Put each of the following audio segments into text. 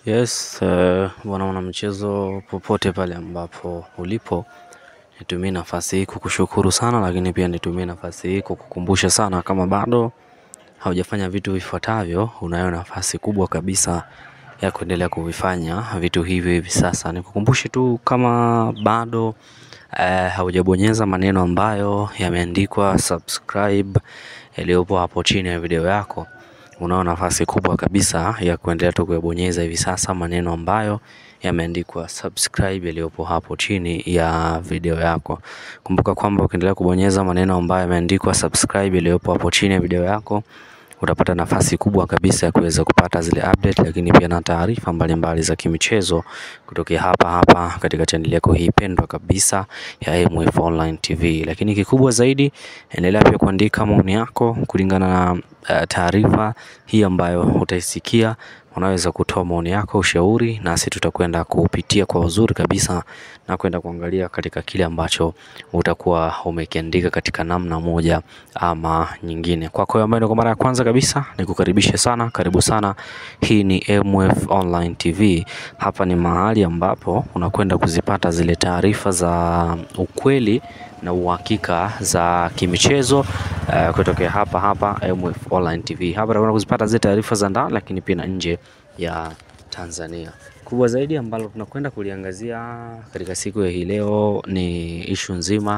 Yes, bwana mwanamichezo popote pale ambapo ulipo, nitumie nafasi hii kukushukuru sana, lakini pia nitumie nafasi hii kukukumbusha sana kama bado haujafanya vitu vifuatavyo, unayo nafasi kubwa kabisa ya kuendelea kuvifanya vitu hivi hivi sasa. Nikukumbushe tu kama bado haujabonyeza maneno ambayo yameandikwa subscribe yaliyopo hapo chini ya video yako unao nafasi kubwa kabisa ya kuendelea tu kuyabonyeza hivi sasa maneno ambayo yameandikwa subscribe yaliyopo hapo chini ya video yako. Kumbuka kwamba ukiendelea kubonyeza maneno ambayo yameandikwa subscribe yaliyopo hapo chini ya video yako utapata nafasi kubwa kabisa ya kuweza kupata zile update, lakini pia na taarifa mbalimbali za kimichezo kutokea hapa hapa katika channel yako hii pendwa kabisa ya MF Online TV. Lakini kikubwa zaidi, endelea pia kuandika maoni yako kulingana na uh, taarifa hii ambayo utaisikia. Unaweza kutoa maoni yako, ushauri, nasi tutakwenda kupitia kwa uzuri kabisa na kwenda kuangalia katika kile ambacho utakuwa umekiandika katika namna moja ama nyingine. Kwako ambaye ndio kwa mara ya kwanza kabisa, nikukaribishe sana, karibu sana. Hii ni MF Online TV. Hapa ni mahali ambapo unakwenda kuzipata zile taarifa za ukweli na uhakika za kimichezo uh, kutokea hapa hapa MF Online TV. Hapa unakwenda kuzipata zile taarifa za ndani, lakini pia na nje ya Tanzania. Kubwa zaidi ambalo tunakwenda kuliangazia katika siku ya hii leo ni ishu nzima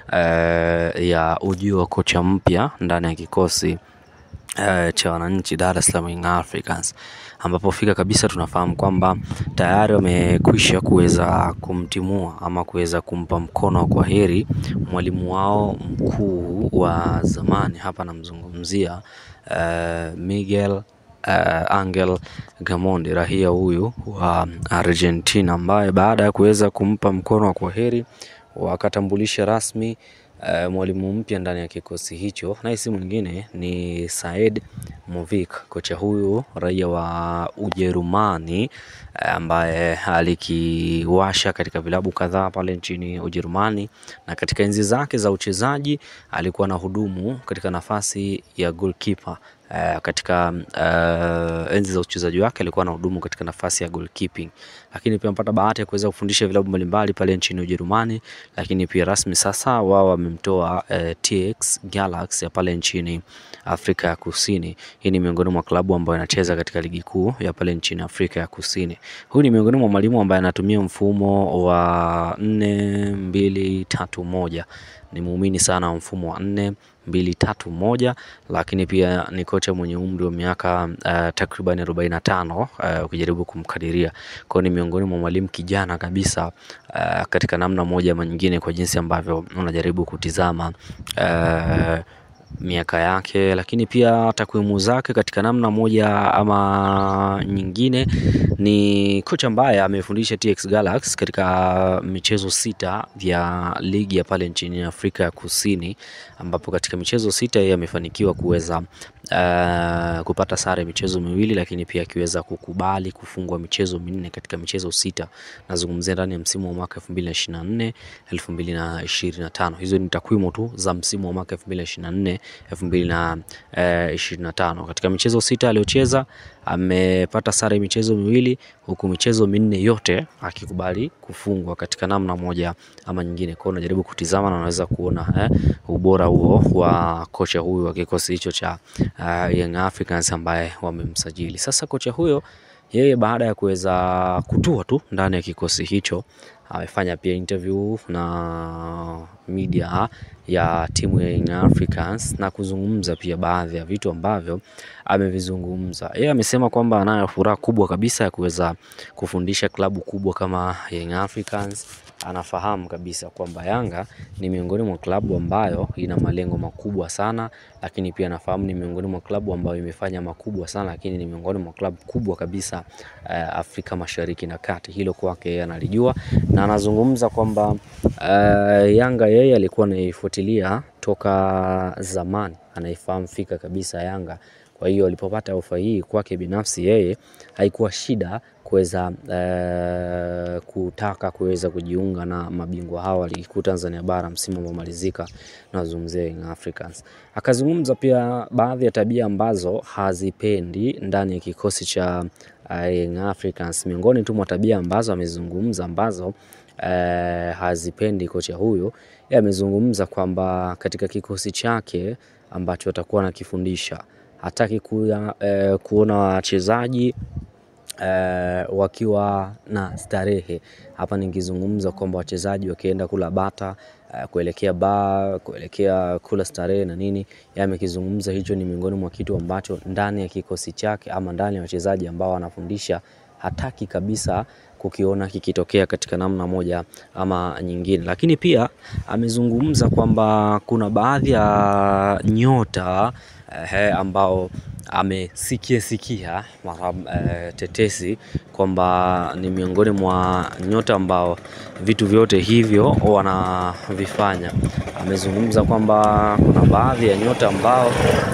uh, ya ujio wa kocha mpya ndani ya kikosi uh, cha wananchi Dar es Salaam Young Africans ambapo fika kabisa tunafahamu kwamba tayari wamekwisha kuweza kumtimua ama kuweza kumpa mkono wa kwaheri mwalimu wao mkuu wa zamani, hapa namzungumzia uh, Miguel uh, Angel Gamondi, rahia huyu wa Argentina, ambaye baada ya kuweza kumpa mkono wa kwaheri wakatambulisha rasmi Uh, mwalimu mpya ndani ya kikosi hicho, naye si mwingine ni Said Movik. Kocha huyu raia wa Ujerumani ambaye uh, alikiwasha katika vilabu kadhaa pale nchini Ujerumani, na katika enzi zake za uchezaji alikuwa na hudumu katika nafasi ya goalkeeper. Uh, katika uh, enzi za uchezaji wake alikuwa na hudumu katika nafasi ya goalkeeping, lakini pia amepata bahati ya kuweza kufundisha vilabu mbalimbali pale nchini Ujerumani, lakini pia rasmi sasa wao wamemtoa uh, TX Galaxy ya pale nchini Afrika ya Kusini. Hii ni miongoni mwa klabu ambayo inacheza katika ligi kuu ya pale nchini Afrika ya Kusini. Huyu ni miongoni mwa mwalimu ambaye anatumia mfumo wa nne mbili tatu moja ni muumini sana wa mfumo wa nne mbili tatu moja, lakini pia ni kocha mwenye umri wa miaka uh, takriban arobaini na tano ukijaribu uh, kumkadiria. Kwa ni miongoni mwa mwalimu kijana kabisa uh, katika namna moja ama nyingine, kwa jinsi ambavyo unajaribu kutizama uh, miaka yake, lakini pia takwimu zake katika namna moja ama nyingine. Ni kocha ambaye amefundisha TX Galaxy katika michezo sita vya ligi ya pale nchini Afrika ya Kusini, ambapo katika michezo sita yeye amefanikiwa kuweza uh, kupata sare michezo miwili, lakini pia akiweza kukubali kufungwa michezo minne katika michezo sita. Nazungumzia ndani ya msimu wa mwaka 2024 2025. Hizo ni takwimu tu za msimu wa mwaka 2024 2025. Katika michezo sita aliyocheza amepata sare michezo miwili, huku michezo minne yote akikubali kufungwa katika namna moja ama nyingine. Kwa unajaribu kutizama na unaweza kuona eh, ubora huo wa kocha huyu wa kikosi hicho cha uh, Young Africans ambaye wamemsajili. Sasa kocha huyo yeye baada ya kuweza kutua tu ndani ya kikosi hicho amefanya pia interview na media ya timu ya Young Africans na kuzungumza pia baadhi ya vitu ambavyo amevizungumza. Yeye amesema kwamba anayo furaha kubwa kabisa ya kuweza kufundisha klabu kubwa kama Young Africans. Anafahamu kabisa kwamba Yanga ni miongoni mwa klabu ambayo ina malengo makubwa sana, lakini pia anafahamu ni miongoni mwa klabu ambayo imefanya makubwa sana, lakini ni miongoni mwa klabu kubwa kabisa uh, Afrika Mashariki na Kati. Hilo kwake yeye analijua na anazungumza kwamba uh, Yanga yeye alikuwa anaifuatilia toka zamani, anaifahamu fika kabisa Yanga. Kwa hiyo alipopata ofa hii kwake binafsi yeye haikuwa shida kuweza uh, kutaka kuweza kujiunga na mabingwa hao wa ligi kuu Tanzania bara msimu uliomalizika, nazungumzia Young Africans. Akazungumza pia baadhi ya tabia ambazo hazipendi ndani ya kikosi cha uh, Young Africans. Miongoni tu mwa tabia ambazo amezungumza ambazo uh, hazipendi kocha huyo, yeye amezungumza kwamba katika kikosi chake ambacho atakuwa anakifundisha hataki kuya, uh, kuona wachezaji Uh, wakiwa na starehe hapa, nikizungumza kwamba wachezaji wakienda kula bata uh, kuelekea baa kuelekea kula starehe na nini, yeye amekizungumza hicho ni miongoni mwa kitu ambacho ndani ya kikosi chake ama ndani ya wachezaji ambao anafundisha hataki kabisa kukiona kikitokea katika namna moja ama nyingine. Lakini pia amezungumza kwamba kuna baadhi ya nyota eh, ambao amesikia sikia mara e, tetesi kwamba ni miongoni mwa nyota ambao vitu vyote hivyo wanavifanya. Amezungumza kwamba kuna baadhi ya nyota ambao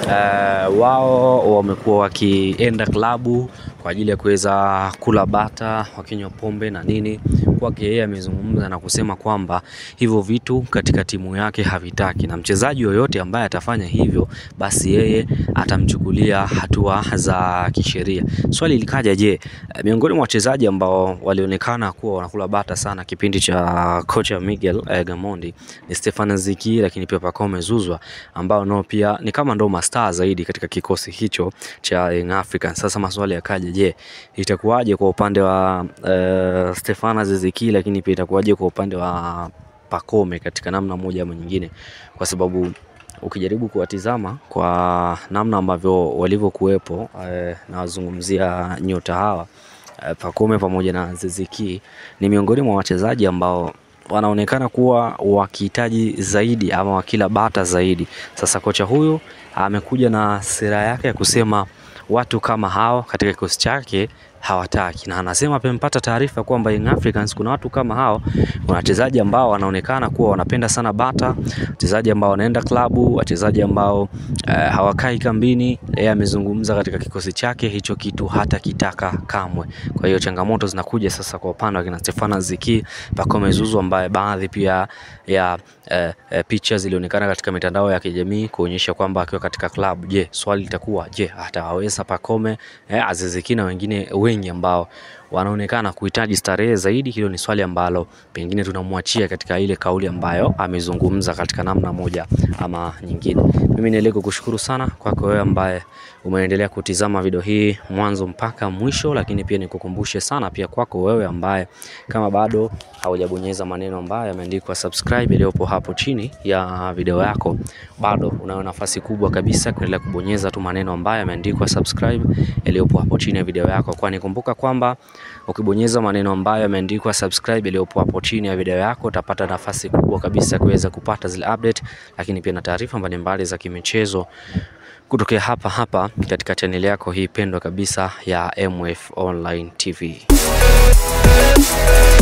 e, wao wamekuwa wakienda klabu kwa ajili ya kuweza kula bata, wakinywa pombe na nini. Kwake yeye amezungumza na kusema kwamba hivyo vitu katika timu yake havitaki, na mchezaji yoyote ambaye atafanya hivyo, basi yeye atamchukulia hatua za kisheria. Swali likaja, je, miongoni mwa wachezaji ambao walionekana kuwa wanakula bata sana kipindi cha kocha Miguel eh, Gamondi ni Stefan Ziki, lakini pia Pacome Zuzwa ambao nao pia ni kama ndo mastaa zaidi katika kikosi hicho cha Young Africans. Sasa maswali yakaja, je, itakuwaje kwa upande wa uh, Stefan Ziki, lakini pia itakuwaje kwa upande wa Pacome katika namna moja ama nyingine, kwa sababu ukijaribu kuwatizama kwa namna ambavyo walivyokuwepo eh, nawazungumzia nyota hawa eh, Pacome pamoja na Ziziki ni miongoni mwa wachezaji ambao wanaonekana kuwa wakihitaji zaidi ama wakila bata zaidi. Sasa kocha huyu amekuja na sera yake ya kusema watu kama hao katika kikosi chake hawataki na anasema amempata taarifa kwamba Young Africans kuna watu kama hao, kuna wachezaji ambao wanaonekana kuwa wanapenda sana bata, wachezaji ambao wanaenda klabu, wachezaji ambao uh, hawakai kambini. Yeye amezungumza katika kikosi chake hicho kitu hata kitaka kamwe. Kwa hiyo changamoto zinakuja sasa kwa upande wa kina Stefana Ziki, Pacome Zouzoua ambaye baadhi pia ya uh, uh, picha zilionekana katika mitandao ya kijamii kuonyesha kwamba akiwa katika klabu. Je, swali litakuwa je, atawaweza Pacome eh, Aziz Ki na wengine wengi ambao wanaonekana kuhitaji starehe zaidi. Hilo ni swali ambalo pengine tunamwachia katika ile kauli ambayo amezungumza katika namna moja ama nyingine. Mimi niendelee kukushukuru sana kwako wewe ambaye umeendelea kutizama video hii mwanzo mpaka mwisho, lakini pia nikukumbushe sana pia kwako wewe ambaye kama bado haujabonyeza maneno ambayo yameandikwa subscribe iliyopo hapo chini ya video yako, bado unayo nafasi kubwa kabisa kuendelea kubonyeza tu maneno ambayo yameandikwa subscribe iliyopo hapo chini ya video yako, kwani kumbuka kwamba ukibonyeza maneno ambayo yameandikwa subscribe iliyopo hapo chini ya video yako utapata nafasi kubwa kabisa kuweza kupata zile update, lakini pia na taarifa mbalimbali za kimichezo kutokea hapa hapa katika chaneli yako hii pendwa kabisa ya MF Online TV.